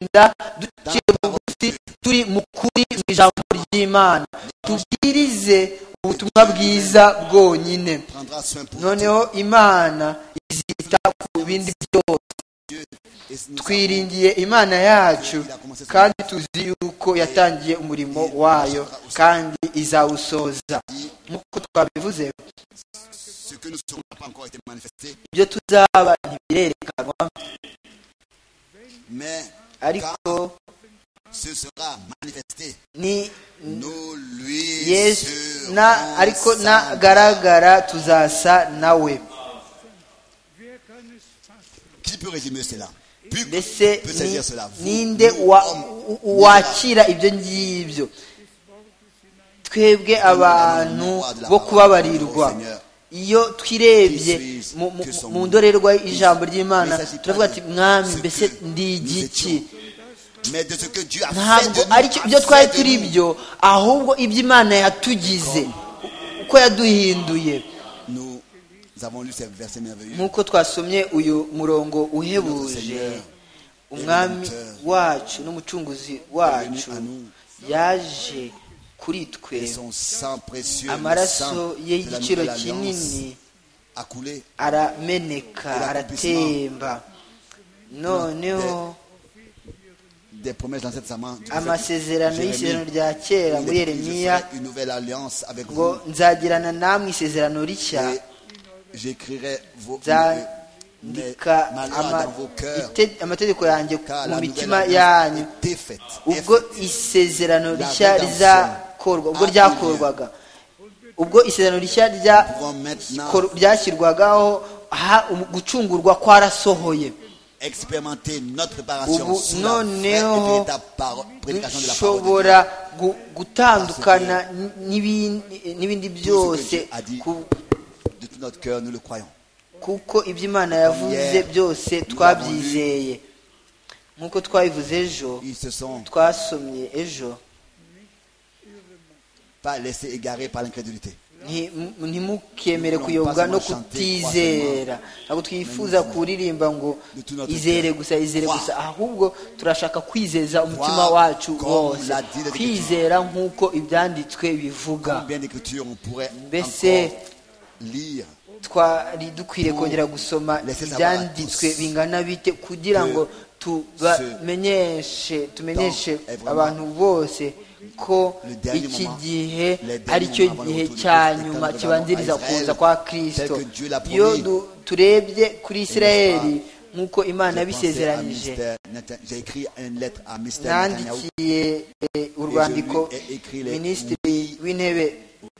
kugenda duciye bugufi turi mu kuri mu ijambo ry'imana tubwirize ubutumwa bwiza bwonyine prendra soin pour noneho imana izita ku bindi byose Dieu. Et nous savons twiringiye imana yacu kandi tuzi yuko yatangiye umurimo wayo kandi izawusoza nk'uko twabivuze ce que nous serons n'a pas encore été manifesté, ibyo tuzaba ntibirerekanwa mais ariko ce sera manifesté. ni Nous lui yesu serons na ariko semblables. nagaragara tuzasa nawe Qui peut résumer cela Puis mbese peut ni- saisir cela Vous, ninde nous, wa- hommes, u- u- wakira ibyo ngibyo twebwe abantu bo kubabarirwa iyo twirebye mu- mu- mu ndorerwa y'ijambo ry'imana turavuga ati mwami mbese ndi igiki mais de ce que Dieu a fait ntabwo de nous, ari cyo- a ibyo twari fait de turi nous. byo ahubwo iby'imana yatugize uko yaduhinduye Nous avons lu ces versets merveilleux. nk'uko twasomye uyu murongo uhebuje umwami wacu n'umucunguzi wacu yaje kuri twe Et son sang précieux, le sang amaraso ye de la y'igiciro nouvelle alliance kinini a coulé arameneka aratemba noneho des promesses dans cette serment. amasezerano y'isezerano rya kera muri yeremiya une nouvelle alliance avec ngo vous. nzagirana namwe isezerano rishya Et j'écrirai vos mes- mes nzandika malheurs ama- dans vos cœurs, ite- amategeko yanjye car mu la nouvelle mitima alliance yanyu était faite. est ubwo faite. isezerano La rishya rédemption rizakorwa ubwo a eu ryakorwaga ubwo isezerano rishya rya- pouvons maintenant kor- ryashyirwagaho ha- um- gucungurwa kwarasohoye expérimenter notre ubu préparation sous la vraie et noneho véritable paro- prédication de la parole de Dieu. dushobora gu- gutandukana n'ibin- n'ibindi Tout ce que byose Dieu a dit ku- de tout notre cœur, nous le croyons. kuko ibyo imana yavuze Yeah. byose twabyizeye nk'uko twabivuze ejo Ils se sont twasomye ejo pas laissés égarer par l'incrédulité. Nti- mu- ntimukemere Nous kuyoboka voulons no pas chanter kutizera ntabwo twifuza kuririmba ngo De tout notre izere cœur. gusa izere Croire. gusa ahubwo turashaka kwizeza umutima Croire wacu comme wose l'a dit l'Écriture. kwizera nk'uko ibyanditswe bivuga Combien d'écritures on pourrait Mbese- encore lire twari dukwiye kongera gusoma laisser savoir ibyanditswe à tous bingana bite kugira ngo tubamenyeshe tumenyeshe temps est vraiment abantu bose ko le dernier iki moment, gihe les derniers ari cyo moments gihe avant le retour cya de Christ, nyuma quand nous kibanziriza revenons à kuza Israël, kwa kristo tel que Dieu l'a iyo promis. du- turebye kuri isirayeli nk'uko imana J'ai pensé à yabisezeranije Mr. Nathan- J'ai écrit une lettre à Mr. Netanyahu, nandikiye eh, urwandiko Et je lui ai écrit les- minisitiri w'intebe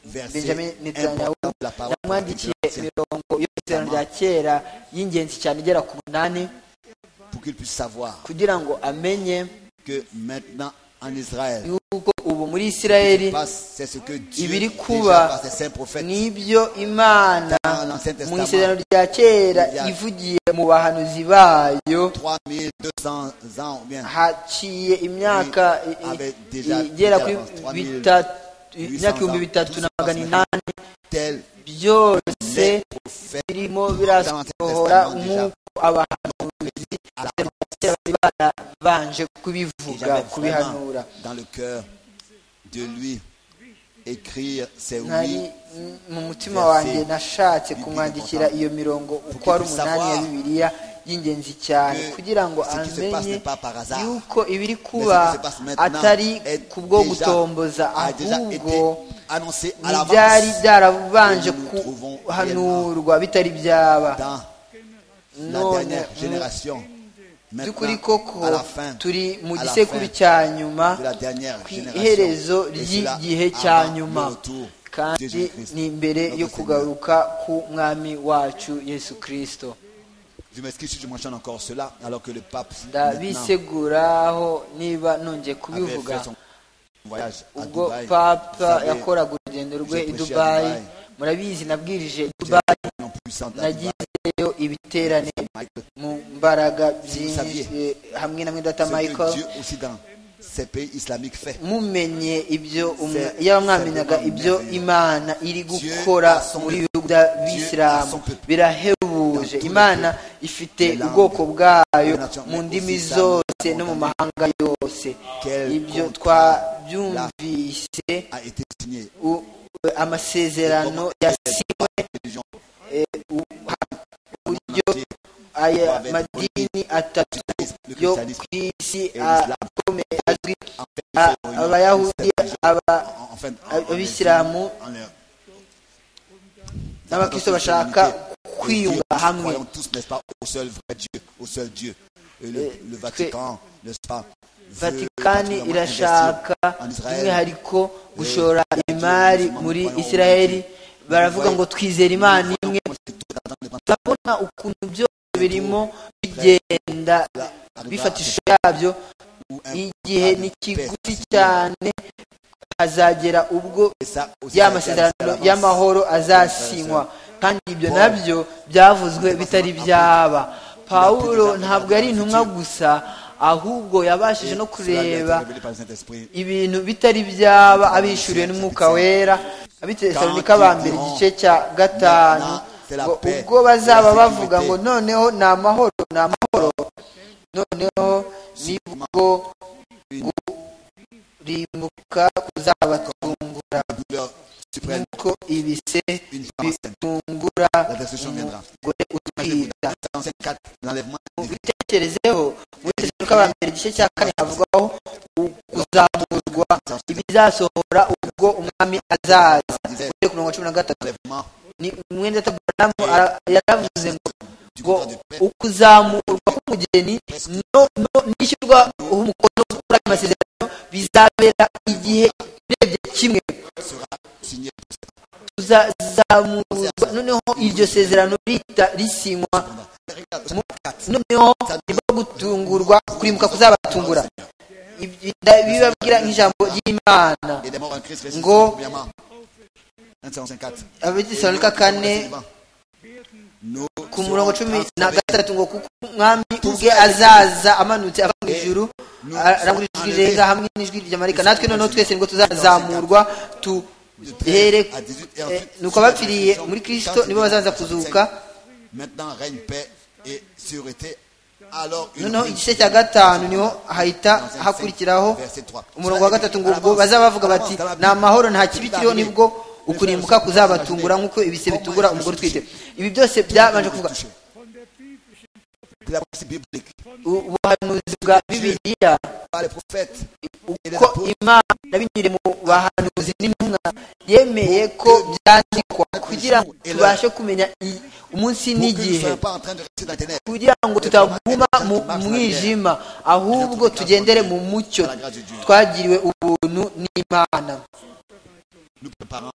benjamin verset netanyahu important de la parole de Dieu, yamwandikiye imirongo y'isezerano rya kera y'ingenzi cyane igera ku munani pour qu'il puisse savoir kugira ngo amenye que maintenant en Israël, yuko ubu muri ce isirayeli qui passe, c'est ce que Dieu ibiri déjà kuba par ses saints prophètes n'ibyo imana dans l'Ancien mu Testament, isezerano rya kera ivugiye mu bahanuzi bayo 3200 ans ou bien haciye imyaka i- i- Avait déjà- igera kuri déjà bitatu imyaka 800 ibihumbi bitatu na magana inani tel byose les prophètes birimo birasohora nk'uko abahanuzi à la kera bari barabanje kubivuga J'avais kubihanura vraiment dans le cœur de lui écrire ses nari oui m- mu mutima wanjye nashatse kumwandikira iyo mirongo uko ari umunani ya bibiliya y'ingenzi cyane kugira ngo amenye yuko ibiri Mais ce kuba qui se passe maintenant atari est kubwo déjà- gutomboza a déjà ahubwo été annoncé à ntibyari l'avance byarabanje Et nous nous trouvons kuhanurwa bitari byaba dans la none dernière mu génération. by'ukuri Maintenant, koko à la fin, turi mu à la gisekuru fin cya nyuma de la dernière ku iherezo génération, et cela ry'igihe avant cya le nyuma retour de kandi Jésus-Christ, ni imbere notre yo Seigneur. kugaruka ku mwami wacu yesu kirisito Je m'excuse si je mentionne encore cela, alors que le pape maintenant, ndabiseguraho niba nongeye avait fait kubivuga son voyage à ubwo Dubaï. Vous papa savez, yakoraga urugendo rwe i j'ai prêché à dubayi Dubayi. murabizi nabwirije i j'ai dubayi une puissante à Dubaï. nagizeyo ibiterane Michael, mu mbaraga saviez. byinshi hamwe na mwidata ce que michael Dieu aussi dans ces pays islamiques fait. mumenye ibyo C'est- yaba mwamenyaga c'est ibyo merveilleux. imana iri Dieu gukora a son muri peuple. bihugu by'abisilamu Dieu a son peuple. birahebuje Dans tous les imana ifite Les langues, ubwoko bwayo les nations, mu mais ndimi aussi zose se no mu mahanga yose Quel ibyo contrat twabyumvise a été signé. u- amasezerano yasinywe Les gens eh, u- ha- uburyo entier, aya madini atatu le yo christianisme ku isi l'islam. akomeye azwi en a- fait, ils se réunissent abayahudi aba en- en fin- en- en- abisilamu en leur- n'abakristo bashaka kwiyunga Nous hamwe croyons tous, n'est-ce pas, au seul vrai Dieu, au seul Dieu. Et le, le Vatican, n'est-ce pas, veut vatikani particulièrement irashaka investir en Israël. by'umwihariko gushora imari muri isiraheli baravuga ngo twizera imana imwe Moi, c'est tout à temps, dépend- turabona ukuntu byose birimo bigenda bifata ishusho yabyo ou un- igihe ni kigufi cyane hazagera ubwo et ça aussi, ya ça a été annoncé à masezerano l'avance. y'amahoro azasinywa kandi ibyo nabyo byavuzwe bitari byaba pawulo ntabwo ari intumwa gusa ahubwo yabashije no Cela lui a été kureba révélé par le Saint-Esprit. ibintu bitari byaba abishuriwe n'umwuka wera abitesalonika ba mbere igice cya gatanu ngo ubwo bazaba bavuga ngo noneho ni amahoro ni amahoro noneho nibwo gurimbuka kuzabatungura douleur suprême, nuko ibise une femme enceinte. bitungura La destruction viendra. umugore utwita Enceinte 4, l'enlèvement. ubitekerezeho muri tesalonika ba mbere igice cya kane havugwaho u- kuzamurwa ibizasohora ubwo umwami azaza disait, Uhereye ku murongo wa cumi na gatatu l'enlèvement ni umwenda tabaramu ara- yaravuze ngo du ngo contrat de paix. ukuzamurwa k'umugeni no no- n'ishyirwa umukono kuri ayo masezerano bizabera igihe urebye kimwe sera signé tuzazamurwa noneho iryo sezerano rita risinywa Regarde, mu- noneho nibo gutungurwa kurimbuka kuzabatungura Ibi- bibabwira nk'ijambo ry'imana il est mort en Christ, verset Ngo- 5, premièrement. 1 54. abadisalonika kane Nous ku serons murongo cumi na transformés. gatatu ngo kuko umwami ubwe azaza amanutse ava mu ijuru arangura ijwi rirenga hamwe n'ijwi rya marayika natwe noneho twese nibwo tuzazamurwa duhere à 18 et ensuite, nuko sur la abapfiriye résurrection, muri quand kirisito il nibo viendra, bazaza kuzuka 55, Maintenant règne paix et sûreté. Alors une noneho vie- igice cya gatanu niho hahita 55, hakurikiraho verset 3. umurongo wa gatatu ngo À ubwo l'avance, bazaba bavuga à bati l'avance, ni amahoro nta kibi kiriho nibwo ukurimbuka kuzabatungura nk'uko ibise bitungura umugore utwite ibi byose byabanje kuvuga C'est la partie biblique. u- ubuhanuzi bwa bibiliya Par les prophètes. et les uko apôtres, imana binyuriye mu bahanuzi n'intumwa yemeye ko byandikwa kugira ngo tubashe kumenya i- umunsi pour que nous ne n'igihe soyons pas en train de rester dans les ténèbres. kugira ngo tutaguma mu mwijima ahubwo tugendere mu mucyo twagiriwe ubuntu n'imana Nous préparons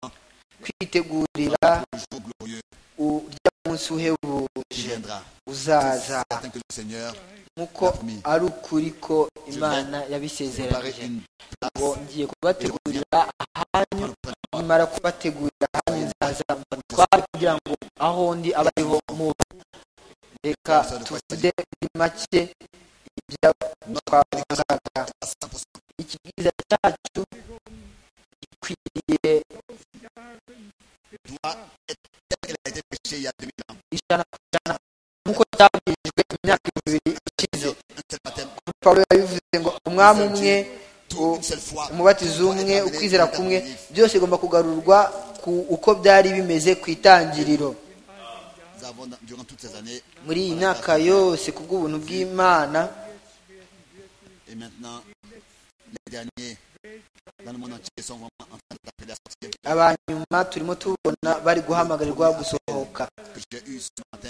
kwitegurira le jour glorieux urya munsi qui uhebuje viendra. uzaza Certain que le Seigneur nk'uko ari ukuri ko imana paraît yabisezeranyije une ngo place ngiye kubategurira ahanyu nimara kubategurira ahanyu nzaza mbatware kugira ngo aho ndi abe ariho muba reka tuvuge muri make ibyo twavugaga à 100%. ikibwiza cyacu gikwiriye doit être tel qu'elle a été prêchée il y a 2000 ans. ijana ku ijana nk'uko cyabwirijwe imyaka ibiri ishize Un seul baptême, pawulo yabivuze ngo umwami umwe tout, une seule fois. umubatizo umwe ukwizera kumwe byose bigomba kugarurwa ku uko byari bimeze ku itangiriro Nous avons, dans- durant toutes ces années, muri iyi myaka yose ku bw'ubuntu bw'imana et maintenant, les derniers dans le monde entier sont vraiment en train d'appeler à sortir. abanyuma turimo tubona bari guhamagarirwa gusohoka Que j'ai eu ce matin,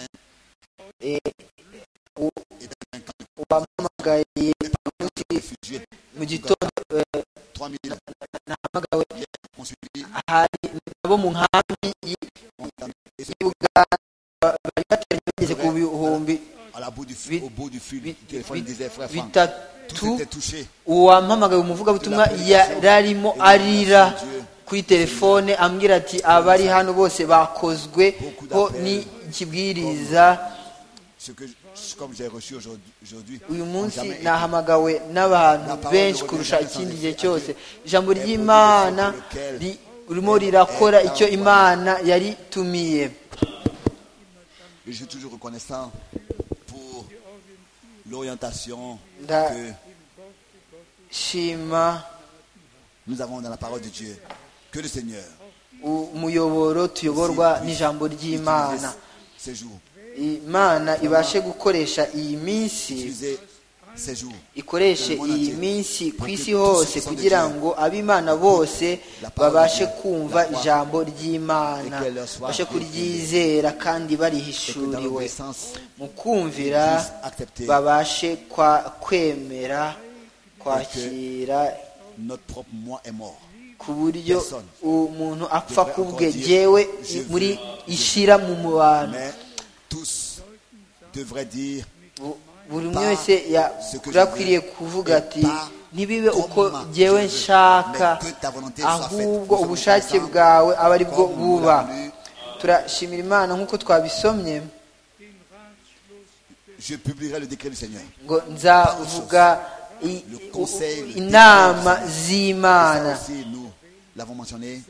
Eh, u- et dans un camp de uwampamagaye umunsi réfugiés, mu gitondo eh, 3000 nahamagawe ont suivi, hari abo mu nkambi y'i ont entamé, et ceux y'i Buganda bari batari bageze ku bihumbi à la bout du fil, au bout du fil du bi- téléphone, bi- disait frère Franck, bitatu tout était touché. uwampamagaye umuvugabutumwa yararimo arira kuri telefone ambwira ati abari hano bose bakozwe ho n'ikibwiriza Ce que, je- comme j'ai reçu aujourd'hui, aujourd'hui, uyu munsi jamais été. nahamagawe n'abantu benshi kurusha ikindi gihe cyose ijambo ry'imana ri- ririmo rirakora icyo imana yaritumiye Et je suis toujours reconnaissant pour l'orientation Da- que shima nous avons dans la parole de Dieu. Que le Seigneur u- umuyoboro tuyoborwa n'ijambo ry'imana utilise ces jours, imana ibashe gukoresha iyi minsi utilisez ces jours. ikoreshe iyi minsi ku isi hose kugira ngo ab'imana bose babashe kumva ijambo ry'imana babashe kuryizera kandi Et que dans barihishuriwe l'obéissance, mu kumvira accepter babashe kwa kwemera kwakira notre propre moi est mort. ku buryo Personne. umuntu apfa Devrait kubwe encore dire, jewe "Je veux muri Dieu." ishira mu mubano Mais tous devraient dire Bu- buri umwe wese yakwiriye kuvuga ati ntibibe uko jewe nshaka ahubwo ubushake bwawe aba ari bwo buba turashimira imana nk'uko twabisomye Je publierai le décret du Seigneur. ngo nzavuga i- u- inama Ça z'imana aussi, nous l'avons mentionné.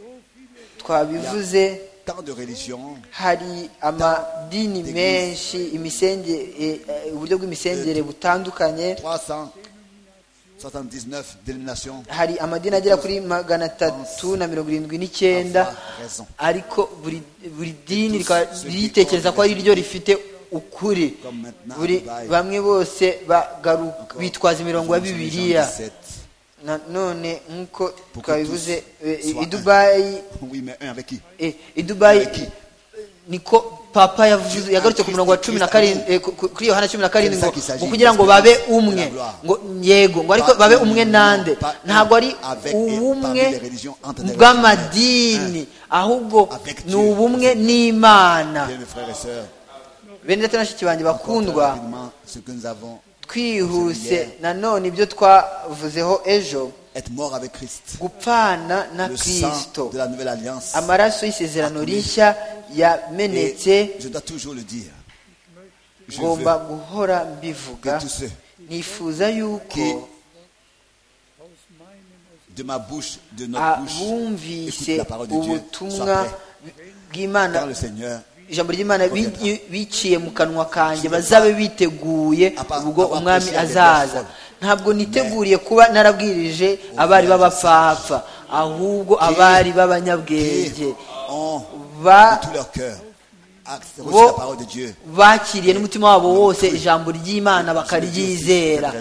twabivuze Tant de religions, hari amadini menshi imisenge e- e- uburyo bw'imisengere butandukanye 379 dénominations. hari amadini agera kuri magana atatu na mirongo irindwi n'icyenda ariko buri buri dini rikaba ryitekereza ko ari ryo rifite ukuri buri bamwe bose bagaru- bitwaza imirongo ya bibiliya nanone nk'uko twabivuze e- e- i dubayi Oui, mais un avec qui e, i dubayi niko papa yavuze yagarutse ku murongo wa cumi na karindwi e, ku- ku- kuri yohana cumi na karindwi ngo ngo kugira ngo babe umwe ngo yego ngo ariko babe umwe nande ntabwo ari ubumwe bw'amadini ahubwo ni ubumwe n'imana Bien, mes frères et sœurs, bene data na bashiki banjye bakundwa encore rapidement, ce que nous avons, twihuse nanone ibyo twavuzeho ejo être mort avec Christ. gupfana na Le sang kirisito de la nouvelle alliance. amaraso y'isezerano rishya yamenetse Et je dois toujours le dire. Je veux ngomba guhora mbivuga que tous ceux nifuza yuko qui de ma bouche, de notre bouche, abumvise écoutent la parole de Dieu, soient ubutumwa prêts. bw'imana Car le Seigneur, ijambo ry'imana bi- biciye mu kanwa kanjye bazabe biteguye ubwo umwami azaza ntabwo niteguriye kuba narabwirije abari b'abapfapfa ahubwo abari b'abanyabwenge qui ont ba de tout leur cœur accepté bo la parole de Dieu, bakiriye n'umutima wabo wose ijambo ry'imana bakaryizera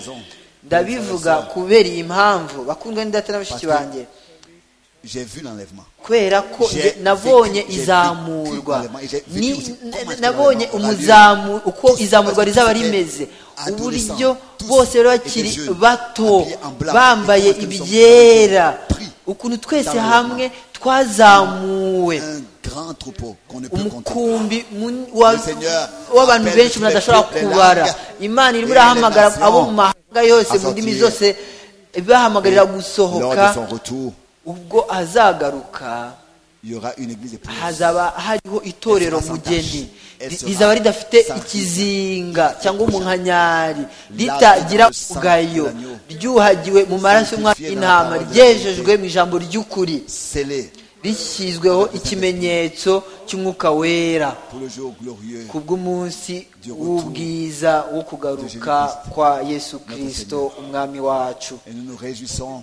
ndabivuga kubera iyi mpamvu bakundwa n'indata na bashiki banjye j'ai vu l'enlèvement. kubera ko J'ai nge- nabonye vécu- j'ai izamurwa vécu- j'ai vécu Ni- aussi comment na- est-ce que nabonye l'enlèvement aura lieu. umuzamu uko Tous- izamurwa parce que rizaba c'était rimeze adolescent, uburyo tous bose rero étaient bakiri jeunes, bato habillés en blanc, bambaye et comment est-ce que nous sommes ibyera pris ukuntu twese dans le hamwe twazamuwe Un grand troupeau qu'on ne peut compter. umukumbi mun- wa- Le Seigneur w'abantu appelle benshi umuntu les adashobora peuples, les kubara langues, imana irimo les irahamagara nations abo mu mahanga yose à mu ndimi sortir. zose ibahamagarira Lors de son gusohoka retour, ubwo azagaruka il y aura une église épouse. hazaba hariho itorero Ese mugeni ese Ri- ese rizaba ridafite ese ikizinga cyangwa umunkanyari La- ritagira la- ugayo la- ryuhagiwe mu maraso y'umwana Sanctifié dans la intama parole de ryejejwe mu ijambo ry'ukuri Scellé rishyizweho ikimenyetso cy'umwuka wera pour le jour glorieux. ku bw'umunsi Du retour w'ubwiza wo kugaruka Jésus-Christ. kwa yesu kirisito umwami wacu Et nous nous réjouissons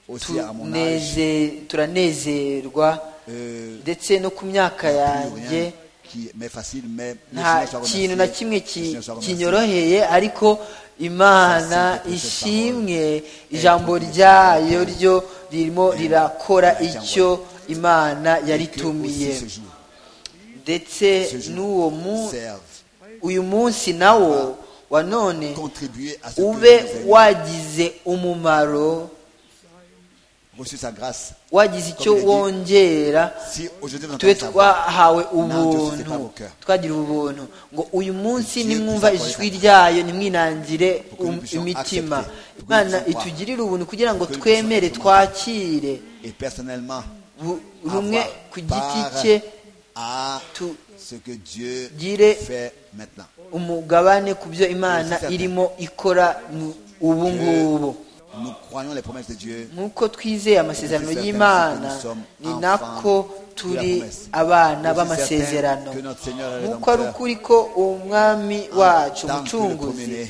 aussi à mon âge. Tuneze- turanezerwa euh, ndetse no ku myaka plus yanjye rien qui m'est facile, mais le nta Seigneur soit remercié. kintu na kimwe Le ki- Seigneur soit remercié. kinyoroheye ariko imana Merci pour cette ishimwe ijambo ryayo ryo ririmo rirakora icyo imana Et que aussi ce yaritumiye jour ndetse n'uwo mu serve, uyu munsi nawo wa none contribuer à ce que ube nous ayons wagize umumaro reçu sa grâce. wagize icyo wongera Si aujourd'hui vous tube entendez sa voix, twahawe Nanjye ufite ubuntu avoka. twagira ubuntu ngo uyu munsi Dieu nimwumva puisse ijwi accorder ryayo nimwinangire Pour que nous um- puissions imitima accepter. Pour que nous imana puissions croire. itugirire ubuntu kugira ngo Pour que nous twemere puissions twakire et personnellement, bu- buri umwe avoir ku giti part cye à tu- ce que Dieu Dire- fait maintenant. umugabane ku byo imana Pour que nous irimo ikora mu- ubu ngubu Nous croyons les promesses de Dieu. nk'uko twizeye amasezerano Pour que nous y'imana puissions ni enfants nako turi de la promesse. abana Pour que b'amasezerano certains que notre Seigneur est nk'uko ari rédempteur. ukuri ko umwami wacu tant que le umucunguzi premier-né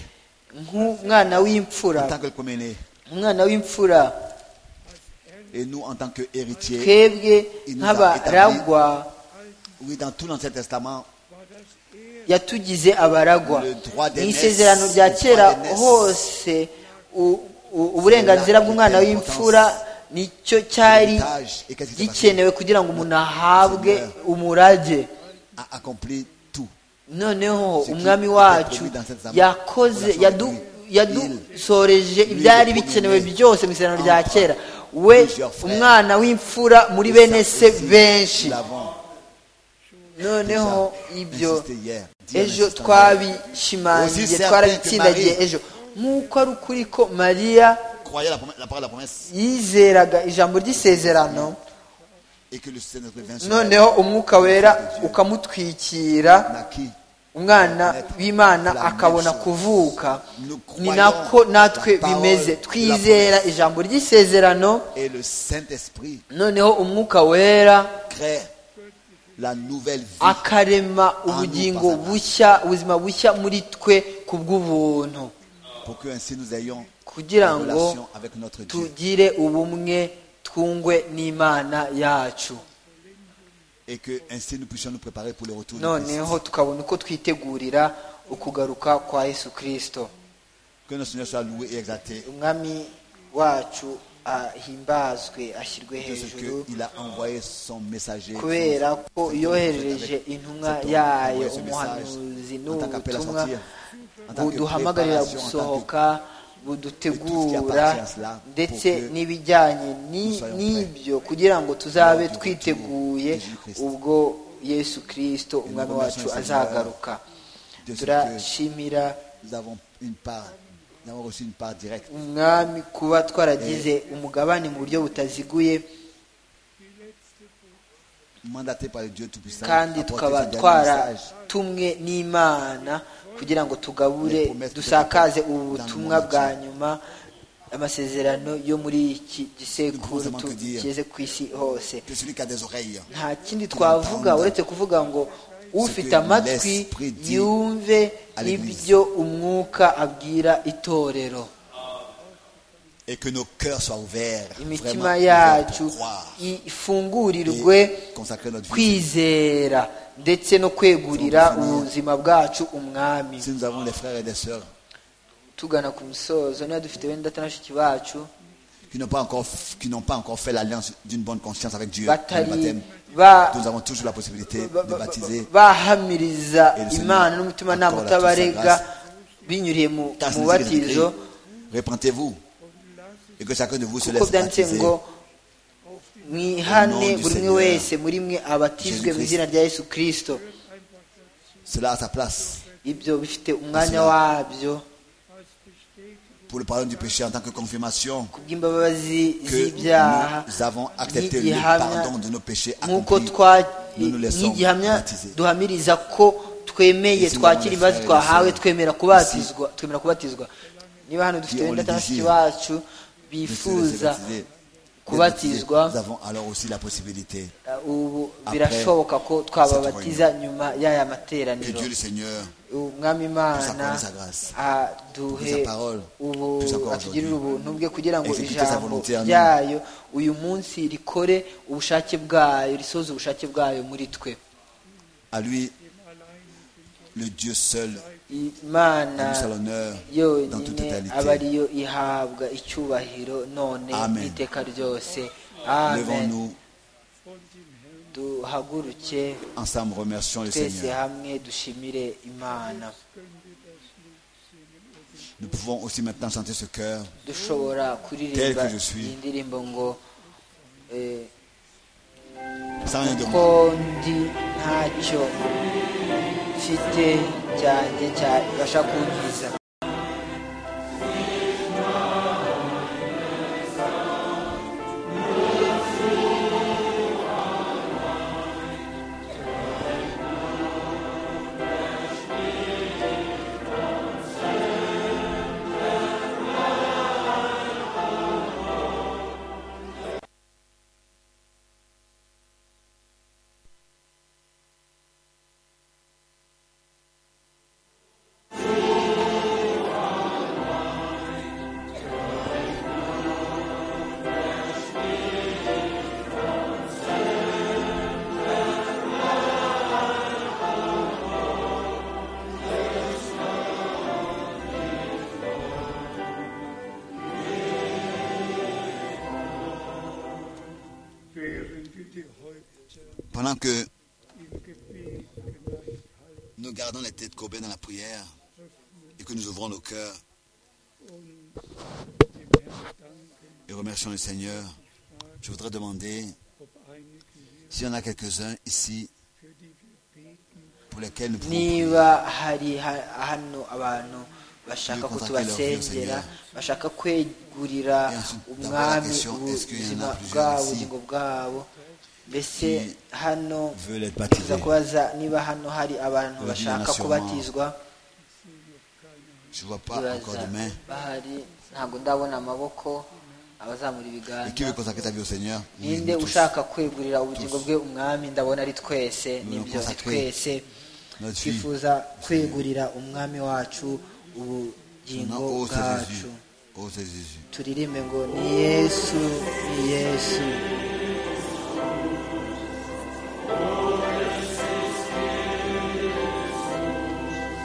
nk'umwana w'imfura en tant que le premier-né. umwana w'imfura Et nous, en tant qu'héritiers, twebwe nk'abaragwa oui, dans tout l'Ancien Testament, yatugize abaragwa mu isezerano rya kera hose u- u- uburenganzira bw'umwana w'imfura nicyo cyari l'héritage, et qu'est-ce qui s'est passé gikenewe kugira ngo umuntu ahabwe umurage a accompli tout. noneho umwami wacu yakoze yadu- yadusoreje ibyari bikenewe byose mu isezerano rya kera we umwana w'imfura muri bene se benshi Nous l'avons noneho ibyo insisté hier. Dis en ejo insistant hier. twabishimangiye Aussi twarabitsindagiye certain que ejo nk'uko ari ukuri ko mariya Croyez la, prom- la parole de la promesse yizeraga ijambo ry'isezerano et que le Saint-Esprit vient sur elle. noneho umwuka wera ukamutwikira Naquit. umwana w'imana akabona kuvuka ni nako natwe bimeze twizera ijambo ry'isezerano Et le Saint-Esprit noneho umwuka wera crée la nouvelle vie. akarema ubugingo bushya ubuzima bushya muri twe ku bw'ubuntu pour que ainsi nous ayons kugira une ngo relation avec notre Dieu tugire ubumwe twungwe n'imana yacu et que ainsi nous puissions nous préparer pour le retour de Christ. noneho tukabona uko twitegurira ukugaruka kwa yesu kirisito Que notre Seigneur soit loué et exalté umwami wacu ahimbazwe ashyirwe de ce hejuru qu'il a envoyé son messager. kubera son- ko cet homme, yohereje cet homme, intumwa cet homme, yayo envoyé ce umuhanuzi message en tant qu'appel à n'ubutumwa sortir, en tant que buduhamagarira préparation, en tant que- gusohoka budutegura appartient à cela, ndetse pour que n'ibijyanye nous soyons n'ibyo kugira ngo tuzabe Lors du twiteguye retour de Jésus-Christ. ubwo yesu kirisito umwami wacu remercions le Seigneur azagaruka de ce turashimira Nous avons une part, nous avons reçu une part directe. umwami kuba twaragize umugabane mu buryo butaziguye Mandaté par le Dieu Tout-Puissant, kandi apporter tukaba ce dernier message. twaratumwe n'imana kugira ngo tugabure dusakaze ubu butumwa bwa nyuma amasezerano yo muri iki gisekuru tu- kigeze ku isi hose Que celui qui a des oreilles, nta kindi twavuga uretse kuvuga ngo ufite amatwi yumve ibyo umwuka abwira itorero et que nos cœurs soient ouverts, vraiment imitima ouverts pour yacu croire ifungurirwe et consacrer notre vie. kwizera ndetse no kwegurira ubuzima bwacu umwami Si nous avons des frères et des sœurs tugana ku musozo niba dufite wenda atari bashiki bacu qui n'ont pas encore qui n'ont pas encore fait l'alliance d'une bonne conscience avec Dieu, le batari baptême, ba- nous avons toujours la possibilité ba- de ba- baptiser. bahamiriza imana n'umutima Encore nama la utabarega grâce. binyuriye mu Car mu nous batizo Répentez-vous et que chacun de vous se kuko laisse byanditse baptiser ngo mwihane Au nom du buri umwe Seigneur, wese muri mwe abatizwe mu Jésus-Christ. izina rya yesu kirisito cela à sa place ibyo bifite umwanya Cela. wabyo pour le pardon du péché en tant que confirmation kubw'imbabazi que z'ibyaha nous avons accepté le n'igihamya pardon de nos péchés nk'uko accomplis. twa- Nous nous laissons n'igihamya baptiser. duhamiriza ko twemeye Ici, twakira nous imbabazi avons twahawe laissé. twemera kubatizwa twemera kubatizwa niba hano dufite Qui ont wenda le désir bashiki bacu de se laisser bifuza baptiser. kubatizwa Nous avons alors aussi la possibilité ubu Après birashoboka ko twababatiza nyuma y'aya que Dieu materaniro le Seigneur umwami accorde imana sa grâce, aduhe sa parole, ubu plus encore atugirire aujourd'hui. ubuntu bwe kugira ngo Exécuter sa ijambo volonté en nous. ryayo uyu munsi rikore ubushake bwayo risoze ubushake bwayo muri twe à lui le Dieu seul imana nous à l'honneur dans toute yonyine aba totalité. ariyo ihabwa icyubahiro none Amen. n'iteka ryose amen Levons-nous duhaguruke ensemble, remercions le twese Seigneur. hamwe dushimire imana Nous pouvons aussi maintenant chanter ce cœur. dushobora Tel kuririmba que je suis. iyi ndirimbo ngo eh, Sans rien demander. ko ndi ntacyo mfite cyanjye cyabasha kunkiza Sans rien demander. Pendant que nous gardons les têtes courbées dans la prière et que nous ouvrons nos cœurs et remercions le Seigneur, je voudrais demander s'il y en a quelques-uns ici pour lesquels nous pouvons prier. niba hari ha- hano abantu bashaka ko tubasengera bashaka kwegurira umwami ubuzima bwabo ubugingo bwabo mbese hano Veulent être nza baptisés. kubaza niba hano hari abantu bashaka kubatizwa Je ne vois pas encore ibaza de main. bahari ntabwo ndabona amaboko abazamura Et qui veut ibiganza consacrer ta vie au Seigneur Nous ninde tous. ushaka kwegurira ubugingo bwe umwami ndabona ari twese nibyo ni consacrer. twese Notre fille, twifuza kwegurira umwami wacu non, ubugingo oh c'est bwacu Jésus. Oh c'est Jésus. turirimbe ngo ni yesu ni yesu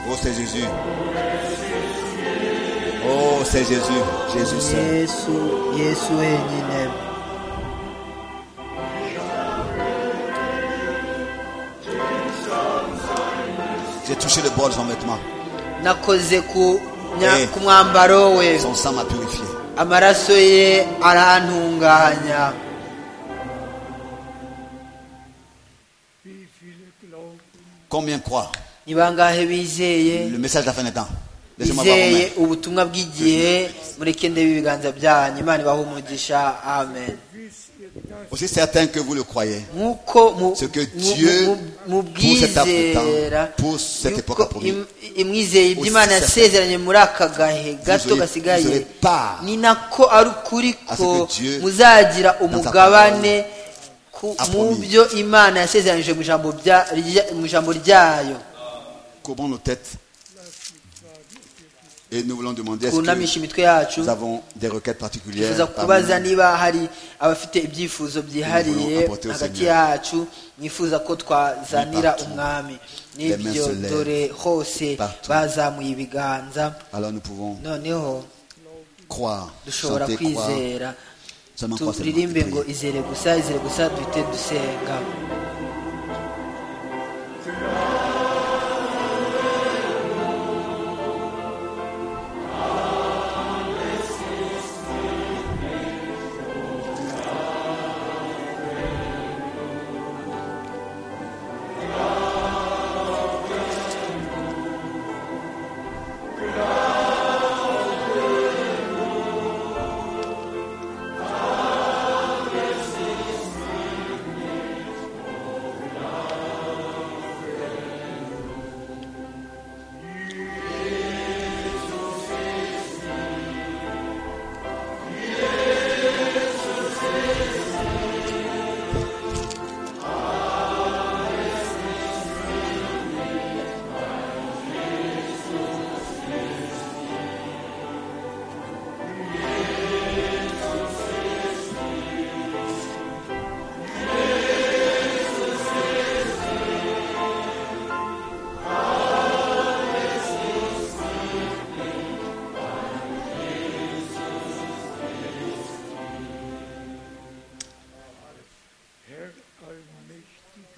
Oh c'est Jésus. Oh c'est Jésus. Jésus ni seul. yesu yesu wenyine J'ai touché le bord de son vêtement. nakoze ku nya- Eh. ku mwambaro we Son sang m'a purifié. amaraso ye arantunganya Combien croient ni bangahe bizeye le message de la fin des temps Laissez-moi voir vos mains. bizeye ubutumwa bw'igihe mureke ndebe ibiganza byanyu imana ibahe umugisha amen Aussi certain que vous le croyez. nk'uko mu- Ce que mu- Dieu, mu- mu pour cet bwizera temps, pour cette époque yuko a promis, im- imwizeye ibyo imana aussi yasezeranye muri aka gahe gato aurez- vous gasigaye aurez part ni nako ari ukuri à ce ko que Dieu, muzagira umugabane ku- a mu promis. byo imana yasezeranyije mu ijambo bya- rya- mu ijambo ryayo Courbons nos têtes. Et nous voulons demander est-ce que twunamisha imitwe yacu nous avons des requêtes particulières twifuza parmi kubaza nous niba hari abafite ibyifuzo byihariye apote au hagati Seigneur. yacu mwifuza ko twazanira Partout. umwami Les mains n'ibyo se lèvent. dore hose Partout. bazamuye ibiganza Alors nous pouvons noneho croire, dushobora chanter, croire, kwizera seulement croire, seulement et turirimbe ngo prier. izere gusa izere gusa duhite dusenga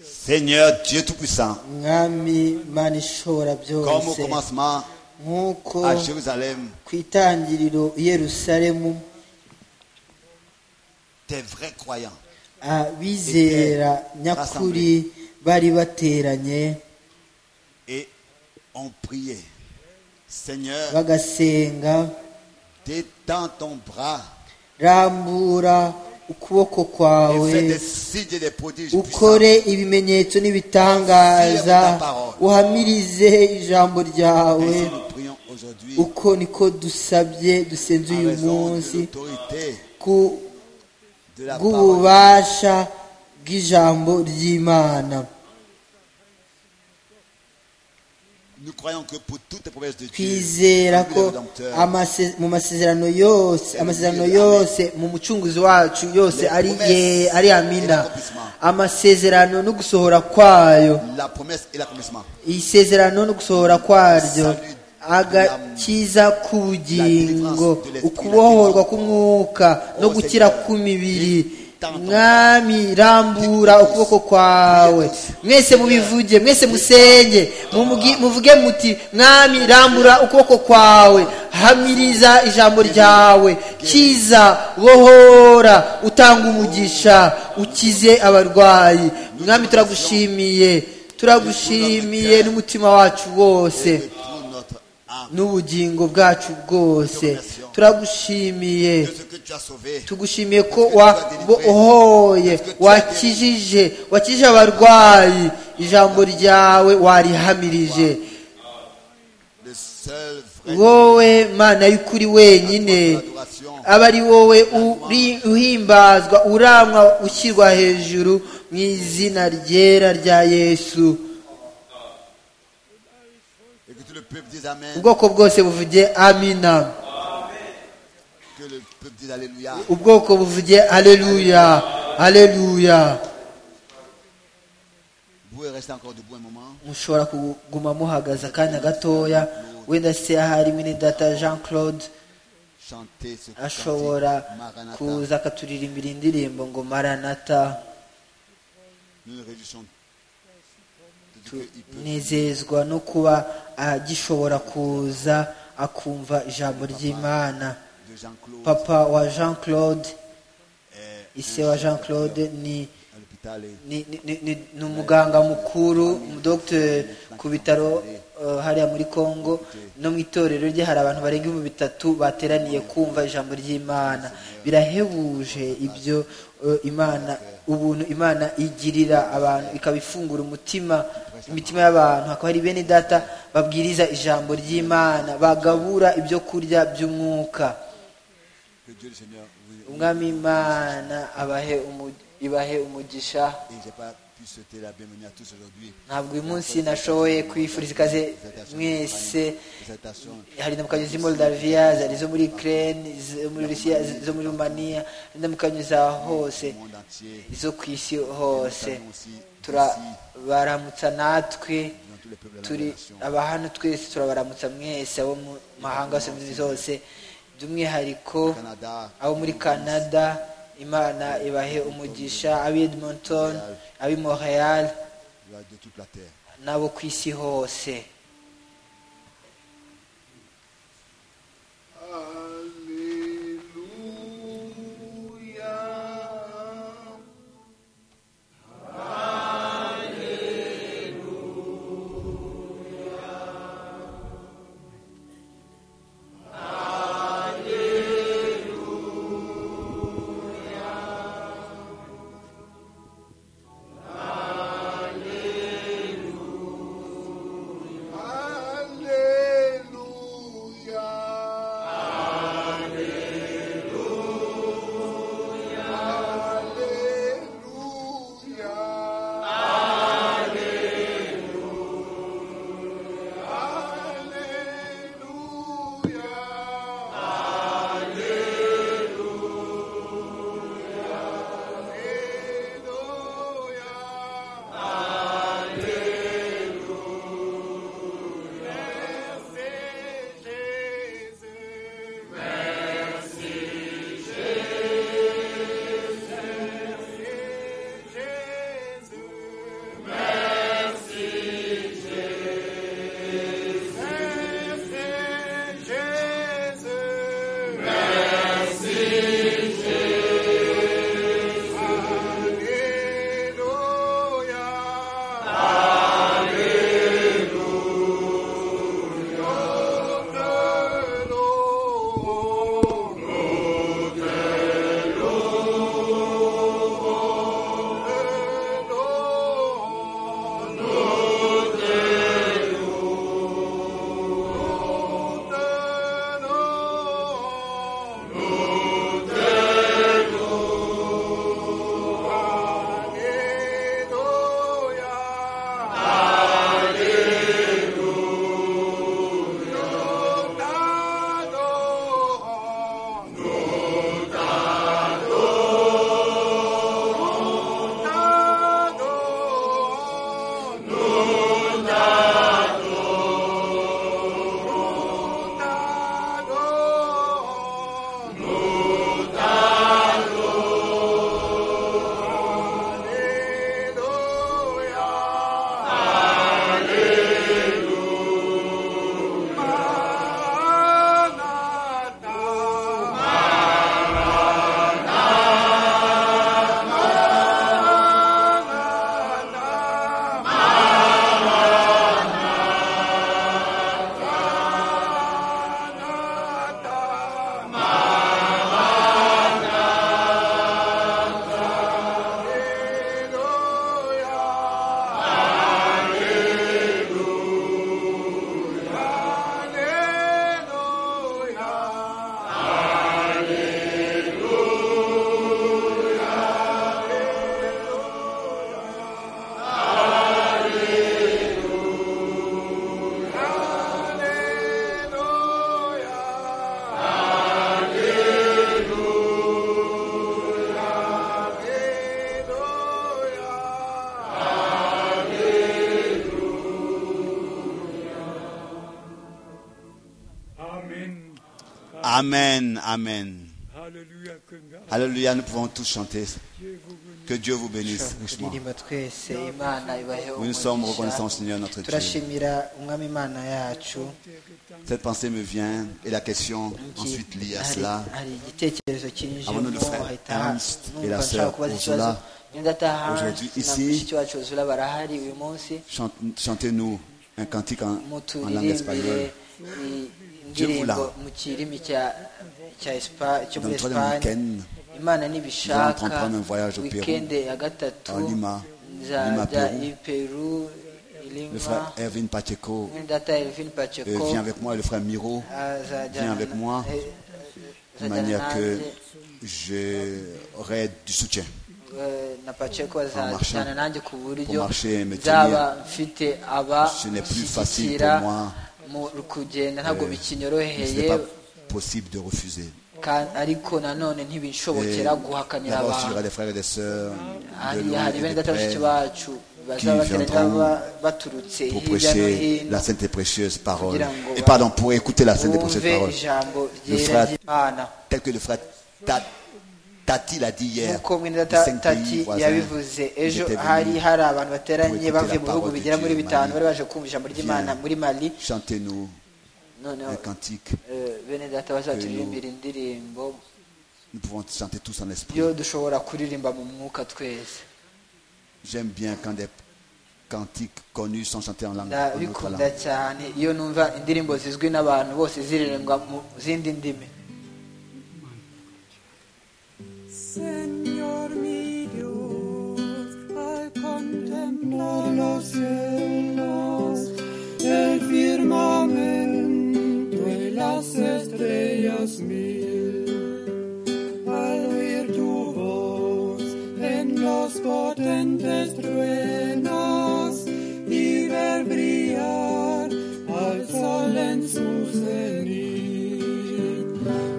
Seigneur Dieu Tout-Puissant, mwami mana ishobora comme au byose commencement nk'uko à Jérusalem, ku itangiriro i yerusalemu tes vrais croyants abizera nyakuri bari bateranye et ont prié. Seigneur, bagasenga détends ton bras rambura ukuboko et kwawe fais des signes et des prodiges puissants. ukore ibimenyetso n'ibitangaza uhamirize ijambo ryawe Ainsi nous prions aujourd'hui uko niko dusabye dusenze en uyu raison de munsi l'autorité ku- de la parole. bw'ububasha bw'ijambo ry'imana Nous croyons que pour toutes les promesses de Dieu, twizera pour ko le Rédempteur, amase- mu masezerano yose amasezerano yose mu mucunguzi wacu yose ari ye ari amina amasezerano no gusohora kwayo la promesse et l'accomplissement, isezerano no gusohora kwaryo agakiza k'ubugingo ukubohorwa k'umwuka no gukira kw'imibiri mwami rambura ukuboko kwawe mwese mubivuge mwese musenge muvuge muti mwami rambura ukuboko kwawe hamiriza ijambo ryawe kiza bohora utanga umugisha ukize abarwayi mwami turagushimiye turagushimiye n'umutima wacu wose n'ubugingo bwacu bwose turagushimiye tugushimiye ko wabohoye wakijije wakijije abarwayi ijambo ryawe warihamirije wowe mana y'ukuri wenyine aba ari wowe uhimbazwa uramwa ushyirwa hejuru mu izina ryera rya yesu ubwoko bwose buvuge amina ubwoko buvuge aleluya aleluya mushobora kuguma muhagaze akanya gatoya wenda se ahari mwene data jean claude ashobora kuza akaturirimbira indirimbo ngo maranata tunezezwa no kuba agishobora kuza akumva ijambo ry'imana papa wa jean claude ise wa jean claude ni ni umuganga mukuru dogiteri ku bitaro hariya muri congo no mu itorero rye hari abantu barenga ibihumbi bitatu bateraniye kumva ijambo ry'imana birahebuje ibyo imana ubuntu imana igirira abantu ikabifungura umutima imitima y'abantu hakaba hari bene data babwiriza ijambo ry'imana bagabura ibyo kurya by'umwuka umwami imana abahe ibahe umugisha ntabwo uyu munsi nashoboye kwifuriza ikaze mwese hari indamukanyo z'i moldaviya zari zo muri ukraine zo muri rusiya zo muri rumaniya indamukanyo za hose zo ku isi hose turabaramutsa natwe turi abahano twese turabaramutsa mwese abo mu mahanga yose muri zose by'umwihariko abo muri canada imana ibahe umugisha ab'i edmonton ab'i montreal n'abo ku isi hose Amen, amen. Hallelujah, können wir Alléluia, nous pouvons tous chanter. Dieu vous bénisse. Que Dieu vous bénisse richement. turirimba twese imana ibahe Nous nous sommes reconnaissants, umugisha. Seigneur notre Dieu. turashimira umwami imana yacu Cette pensée me vient et la question ensuite liée à hari cela. hari igitekerezo Abone le kinjiyemo frère ahita Ernst et la numva sœur nshaka kubaza Ursula. ikibazo ngenda ataha hanze Aujourd'hui, ici. mushiki wacu uzura barahari uyu munsi Chante- Chantez-nous un cantique en, en langue espagnole. muturirimbire i- Jevula. indirimbo mu kirimi cya- cya Espa- cyo Dans muri le troisième esipanye week-end, imana nous allons nibishaka entreprendre un voyage au Pérou, wikende ya gatatu à Lima, Lima, nzajya Pérou. i peru i le lima frère Erwin Pacheco mwene data elvin euh, paceko vient avec moi et le frère Miro, viens azajyana avec na- moi, eh, de azajyana manière que nanjye, j'aurai du soutien. eh, na paceko marchant. azajyana nanjye ku Pour buryo marcher et me nzaba mfite aba Ce n'est plus facile nshyigikira pour moi. mu kugenda ntabwo Mais ce n'est bikinyoroheye pas possible de refuser. Ka- ariko nanone Et ntibinshobokera guhakanira Là-bas, il y aura abantu des frères et des sœurs de hariya loin hari et bene de data près bashiki bacu qui bazaba bateraniye viendront baba baturutse pour hirya no prêcher hino la sainte et précieuse parole. Kugira ngo Et pardon, pour écouter la sainte et précieuse bumve parole. ijambo ryera frère- ry'imana Tel que le frère Ta- Tati l'a dit hier. nk'uko mwene de data cinq tati pays voisins, yabivuze ejo ils étaient hari venus. hari abantu bateranye bavuye pour mu écouter la bihugu parole de bigera Dieu muri au bitanu Mali. bari baje kumva ijambo ry'imana Viens. muri mali Chantez-nous noneho un cantique. eh, bene data bazaturirimbira indirimbo Nous pouvons chanter tous en esprit. yo dushobora kuririmba mu mwuka twese J'aime bien quand des cantiques connus sont chantés en langue. en notre ndabikunda langue. cyane iyo numva indirimbo zizwi n'abantu bose ziririmbwa mu zindi ndimi Señor mi Dios, al contemplar los cielos, el firmamento y las estrellas mil, al oír tu voz en los potentes truenos y ver brillar al sol en su cenit.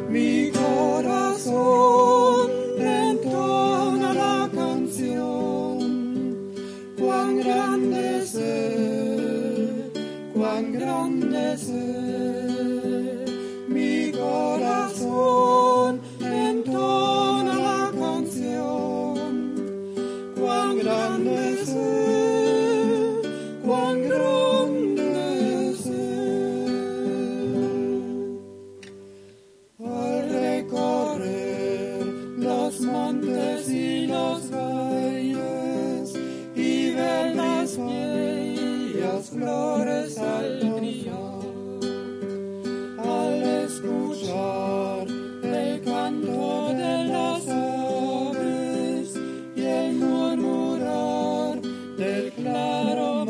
Mi corazón entona la canción. Cuán grande es Él, cuán grande es Él. Mi corazón entona la canción. Cuán grande es Él, cuán grande es Él. Al recorrer los montes y los valles y ver las bellas flores al brillar, al escuchar el canto de las aves y el murmurar del claro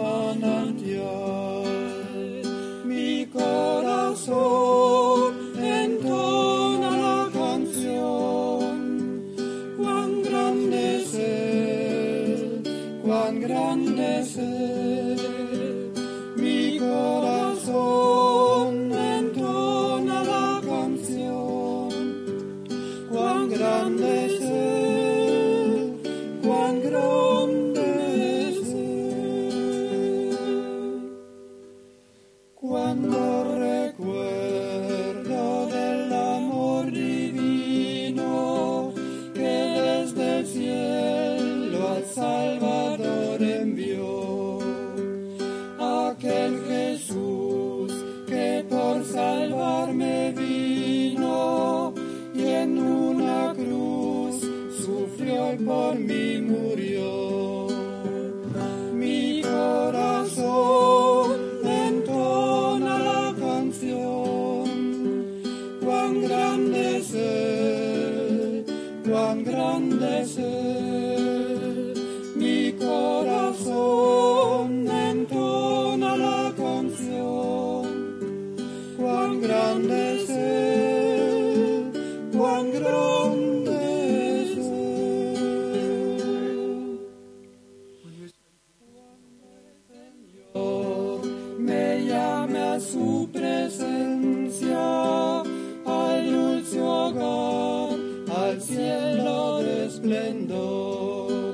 manantial, mi corazón entona la canción. Cuán grande es Él, cuán grande es Él. Mi corazón entona la canción. Cuán grande es Él, cuán grande es Él. Cuando recuerdo del amor divino que desde el cielo al Salvador envió, aquel Jesús que por salvarme vino y en una cruz sufrió y por mí murió. Mi corazón entona la canción. Cuán grande es Él, cuán grande es Él. Mi corazón entona la canción. Cuán grande es Él, cuán grande es Él. Señor, me llame a su presencia, al dulce hogar, al cielo de esplendor.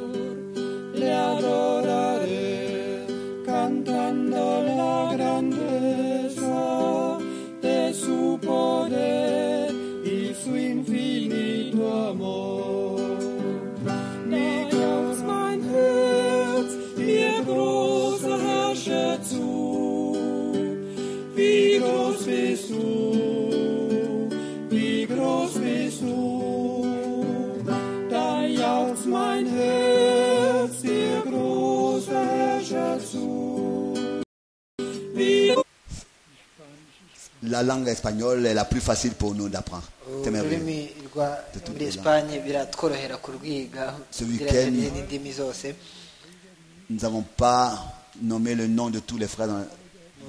Le adoraré cantando la grandeza de su poder tu amor. Neige uns mein Herz, dir großer Herrscher zu. Wie groß bist du, wie groß bist du. Da jauchzt mein Herz, dir großer Herrscher zu. Wie La langue espagnole est la plus facile pour nous d'apprendre. C'est merveilleux. ururimi rwa muri esipanye biratworohera kurwiga Ce kugira weekend- tumenye n'indimi zose Nous n'avons pas nommé le nom de tous les frères dans,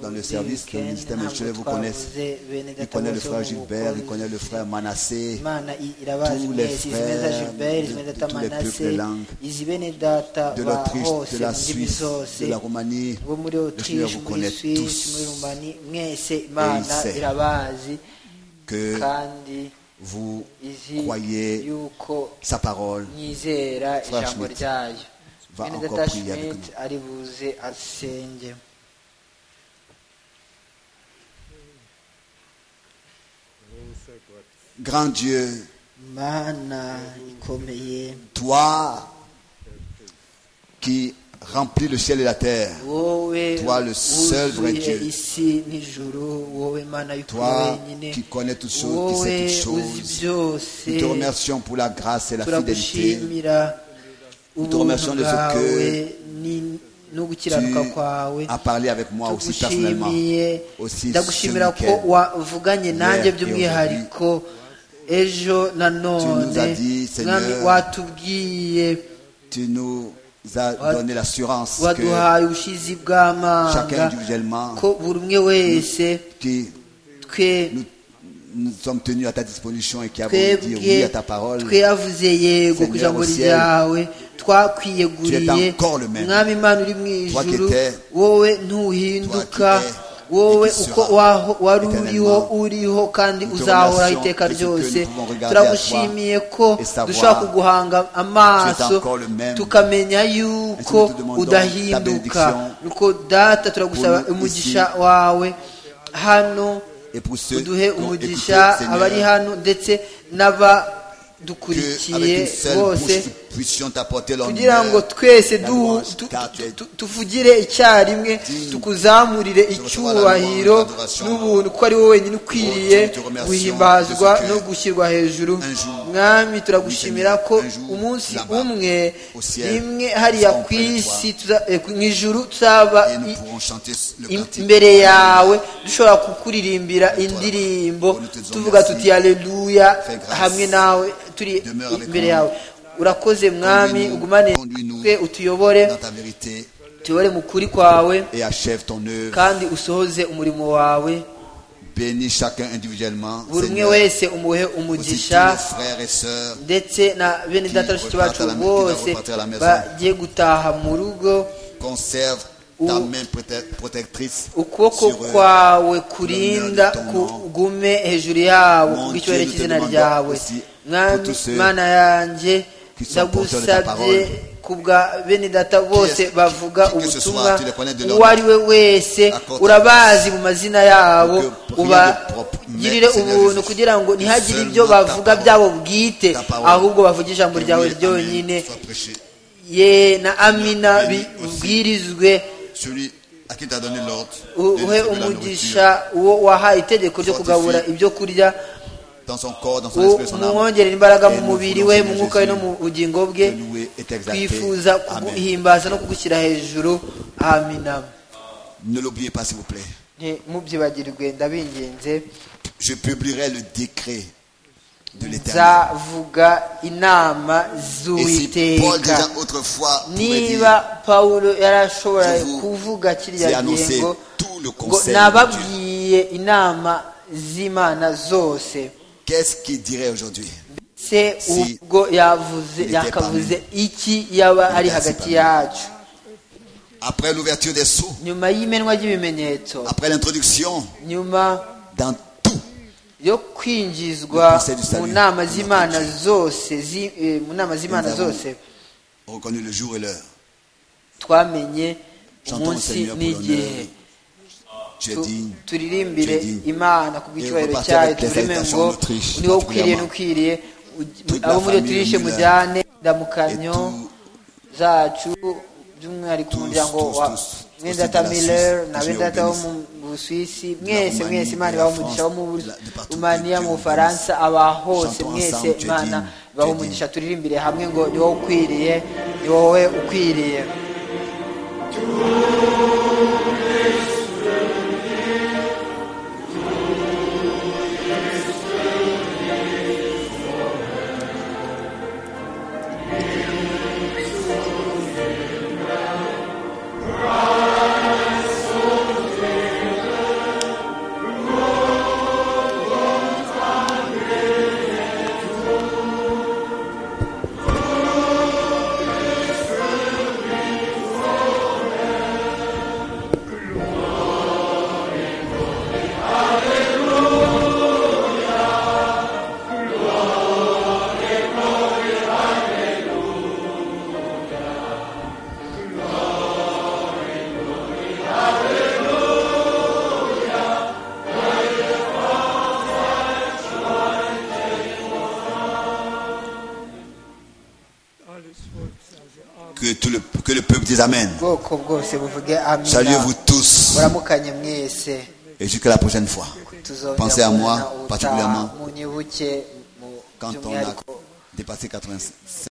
dans le service que le ministère ntabwo Michel vous connaissent. twavuze bene Il data connaît le bose frère bo mu Gilbert, il bukozi. connaît le frère Manassé. imana i- irabazi tous les mwese izi bene za frères gilbert izi de- bene de data tous les manase peuples langues. izi bene data de ba l'Autriche, hose de la mu ndimi Suisse, zose de la Roumanie. bo muri Le Seigneur otriche vous muri connaît suisse muri tous. rumani mwese imana sait. irabazi Que kandi vous izi croyez yuko sa parole. nyizera Frère ijambo Schmidt ryayo va bene encore data prier avec Schmidt nous. ari buze asenge Grand Dieu, mana ikomeye toi qui remplis le ciel et la terre, wowe Toi, le seul vrai wuzuye Dieu. isi n'ijuru wowe mana y'ukuri toi wenyine qui connais toutes choses, qui wowe sais toutes uzi choses, nous te byose remercions pour la grâce et la fidélité. turagushimira remercions ubuntu de ce bwawe que ni- no gukiranuka kwawe Tu as parlé avec moi aussi personnellement, tugushimiye aussi ce ndagushimira ko week-end. wavuganye nanjye Hier et by'umwihariko ejo na nous as none dit, Seigneur, mwami watubwiye Tu nous as donné l'assurance que waduhaye ubushizi bw'amanga chacun individuellement, ko buri umwe wese qui twe nous, nous sommes tenus à ta disposition et qui avons dit twebwe oui à ta parole, tweyavuze yego ku Seigneur ijambo au ciel, ryawe twakwiyeguriye tu es encore le même. mwami imana uri mu Toi qui ijuru étais, wowe ntuhinduka toi qui es, wowe et qui uko sera waho- wari uriho éternellement. uriho kandi Nous te uzahoraho remercions iteka de ce que ryose nous pouvons regarder à toi turagushimiye ko et savoir dushobora kuguhanga amaso encore le même. tukamenya yuko nous te demandons ta udahinduka bénédiction nuko data turagusaba pour nous umugisha wawe hano et pour ceux qui uduhe ont écouté, umugisha abari Seigneur, hano ndetse que avec une n'abadukurikiye seule bouche, bose nous puissions t'apporter kugira ngo l'honneur, twese la du- louange, tu- ta tu- tête. tu- tuvugire icyarimwe Digne. tukuzamurire recevoir la louange, icyubahiro l'adoration. n'ubuntu ko ari wowe wenyine ukwiriye Oh, Dieu, te remercions guhimbazwa de ce que no gushyirwa hejuru un jour, mwami turagushimira ko un jour, umunsi là-bas, umwe au ciel, rimwe hariya serons ku près de isi tuza- eh, mu ijuru tuzaba et nous i- pourrons chanter le Im- cantique. imbere yawe dushobora kukuririmbira indirimbo tuvuga tuti haleluya hamwe nawe turi imbere yawe urakoze mwami ugumane twe utuyobore dans ta vérité tuyobore mu kuri kwawe et achève ton œuvre. kandi usohoze umurimo wawe Bénis chacun individuellement. buri umwe Seigneur, wese umuhe aussi tous umugisha nos frères et sœurs ndetse na bene data bashiki bacu bose bagiye gutaha mu rugo conserve ta main prote- protectrice ukuboko sur eux. kwawe kurinda L'honneur de ton nom. kugume hejuru yabo Mon kubw'icyubahiro Dieu, nous te cy'izina demandons ryawe aussi pour mwami tous ceux mana yanjye qui sont porteurs de ta ndagusabye parole. kubwa bene data bose est- bavuga qui que ce ubutumwa soit, tu les connais de leur uwo ari we wese Accorde urabazi mu mazina yabo Que rien de propre, mais ubagirire Seigneur ubuntu Jésus, kugira ngo que ntihagire seulement ibyo ta bavuga parole, byabo bwite ta parole, ahubwo bavuge ijambo Que ryawe oui, Amen, ryonyine soit prêché. ye na amina Bénis aussi. bibwirizwe Celui à qui tu as donné l'ordre. de uhe distribuer la nourriture umugisha uwo wahaye itegeko ryo kugabura ibyo kurya Dans son corps, dans son esprit, son âme. umwongerera imbaraga mu Et nous mubiri voulons, we mu Seigneur mwuka we no Jésus, mu bugingo bwe te louer et t'exalter. twifuza Amen. kuguhimbaza no kugushyira hejuru amina Ne l'oubliez pas, s'il vous plaît. ntimubyibagirwe ndabinginze Je publierai le décret de l'éternel. nzavuga inama Et si Paul z'uwiteka déjà autrefois pouvait niba dire, pawulo yarashobora Je vous kuvuga j'ai kiriya annoncé ngingo tout le ngo conseil de Dieu. nababwiye inama z'imana zose Qu'est-ce qu'il dirait aujourd'hui se Si ubwo yavuze il était yakavuze iki yaba ari était hagati parmi yacu Après l'ouverture des sceaux, nyuma y'imenwa ry'ibimenyetso après l'introduction nyuma dans tout, yo kwinjizwa conseil du mu salut. nama z'imana zose zi- eh, mu nama z'imana avons- zose on reconnu le jour et l'heure. twamenye Chantons le umunsi Seigneur pour l'honneur. n'igihe Tu es Tu- digne. turirimbire tu es digne. imana ku Et bw'icyubahiro repartir cyayo avec les tuvume salutations ngo d'Autriche, niwo particulièrement. ukwiriye n'ukwiriye Toute abo la muri famille otirishe Müller mujyane et indamukanyo tout- zacu by'umwihariko tous, umuryango tous, wa tous, mwe tous data de la miller Suisse, na tous be les data wo mu organismes. busuwisi mwese Roumanie, mwese imana de la ibaha umugisha wo France, mu de la- de partout, rumaniya mu Dieu bufaransa aba hose Chantons mwese ensemble, Dieu imana digne, ibaha Dieu umugisha turirimbire hamwe ngo ni wowe ukwiriye ni wowe ukwiriye Alles Volk sage Amen. Que, tout le, que le peuple dise Amen. ubwoko bwose buvuge Saluez amina vous tous muramukanye mwese et jusqu'à la prochaine fois. tuzongera Pensez à moi kubona ubutaha particulièrement munyibuke mu Quand on a by'umwihariko dépassé 85.